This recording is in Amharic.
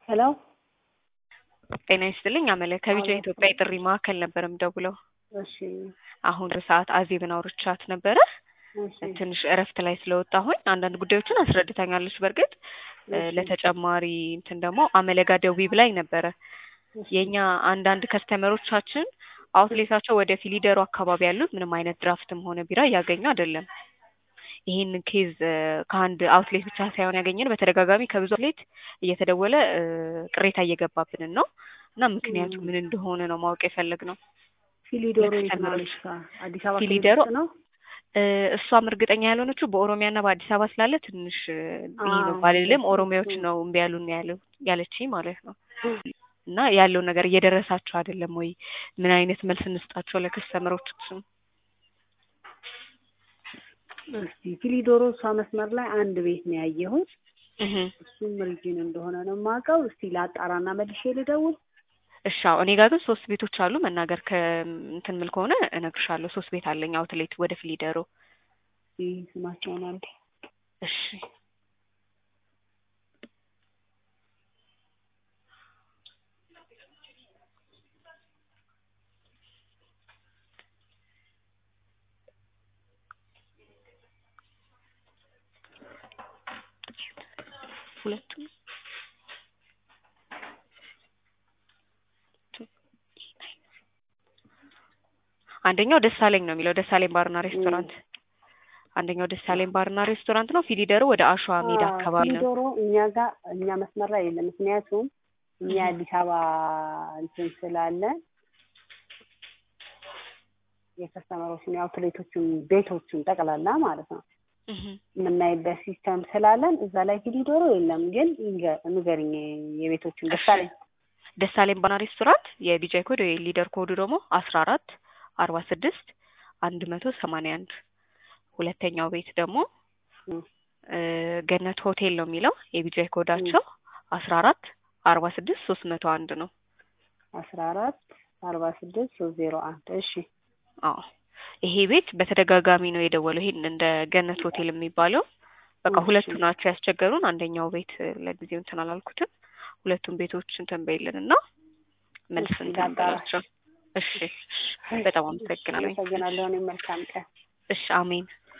ሄሎ ጤና ይስጥልኝ አመለ ከቢጃ ኢትዮጵያ የጥሪ ማዕከል ነበር የምደውለው። እሺ አሁን ሰዓት አዜብን አውርቻት ነበረ። እሺ ትንሽ እረፍት ላይ ስለወጣሁኝ አንዳንድ ጉዳዮችን አስረድታኛለች። በእርግጥ እ እሺ። ለተጨማሪ እንትን ደግሞ አመለጋ ደዊ ብላኝ ነበረ። እሺ። የእኛ አንዳንድ ከስተመሮቻችን አውትሌታቸው ወደ ፊሊደሩ አካባቢ ያሉት ምንም አይነት ድራፍትም ሆነ ቢራ እያገኙ አይደለም። ይህን ኬዝ እ ከአንድ አውትሌት ብቻ ሳይሆን ያገኘን በተደጋጋሚ ከብዙ አውትሌት እየተደወለ እ ቅሬታ እየገባብንን ነው እና ምክንያቱ ም። ምን እንደሆነ ነው ማወቅ የፈለግነው። ፊሊዶሮ የት ነው ለከስተመሮች አለች? አዲስ አበባ ክልል ፊሊደሮ ውስጥ ነው? እ እሷም እርግጠኛ ያልሆነችው በኦሮሚያና በአዲስ አበባ ስላለ ትንሽ እ ይህ ነው አዎ፣ ባልልም እሱ ኦሮሚያዎች እሱ ነው እምቢ ያሉን ያለው ያለችኝ ማለት ነው። እና ያለውን ነገር እየደረሳቸው አይደለም ወይ? ምን አይነት መልስ እንስጣቸው ለከስተመሮች? እስቲ ፊሊዶሮ እሷ መስመር ላይ አንድ ቤት ነው ያየሁት። እህ እሱም ሪጂን እንደሆነ ነው የማውቀው። እስቲ ላጣራና መልሼ ልደውል። እሺ አዎ፣ እኔ ጋር ግን ሶስት ቤቶች አሉ። መናገር ከእንትን ምል ከሆነ እነግርሻለሁ። ሶስት ቤት አለኝ አውትሌት ወደ ፊሊደሮ። እስቲ ስማቸውን አንዴ እሺ ሁለቱም አንደኛው ደሳለኝ ነው የሚለው ደሳለኝ ባርና ሬስቶራንት። አንደኛው ደሳለኝ ባርና ሬስቶራንት ነው። ፊሊደሩ ወደ አሸዋ ሜዳ አዎ፣ አካባቢ ነው። ፊሊዶሮ እኛ ጋር እኛ መስመር ላይ የለም። ምክንያቱም እኛ እህ አዲስ አበባ እንትን ስላለ የከስተመሮችን የአውትሌቶችን ቤቶችን ጠቅላላ ማለት ነው እህ የምናይበት ሲስተም ስላለን እዛ ላይ ፊሊዶሮ የለም። ግን ይንገ- ንገሪኝ የቤቶችን እሺ ደሳለኝ ደሳለኝ ባርና ሬስቶራንት የቢጃይ ኮድ ወይ ሊደር ኮዱ ደግሞ አስራ አራት አርባ ስድስት አንድ መቶ ሰማንያ አንድ ሁለተኛው ቤት ደግሞ እም፣ እ ገነት ሆቴል ነው የሚለው የቢጃይ ኮዳቸው አስራ አራት አርባ ስድስት ሶስት መቶ አንድ ነው። አስራ አራት አርባ ስድስት ሶስት ዜሮ አንድ እሺ አዎ ይሄ ቤት በተደጋጋሚ ነው የደወለው። ይሄን እንደ ገነት ሆቴል የሚባለው በቃ እሺ ሁለቱ ናቸው ያስቸገሩን። አንደኛው ቤት እ ለጊዜው እንትን አላልኩትም። ሁለቱም ቤቶች እንትን በይልን እና መልስ እሺ እንትን ላጣራ በላቸው። እሺ እሺ፣ እሺ በጣም እሺ አመሰግናለሁ። አመሰግናለሁ። እኔም መልካም ቀን እሺ አሜን።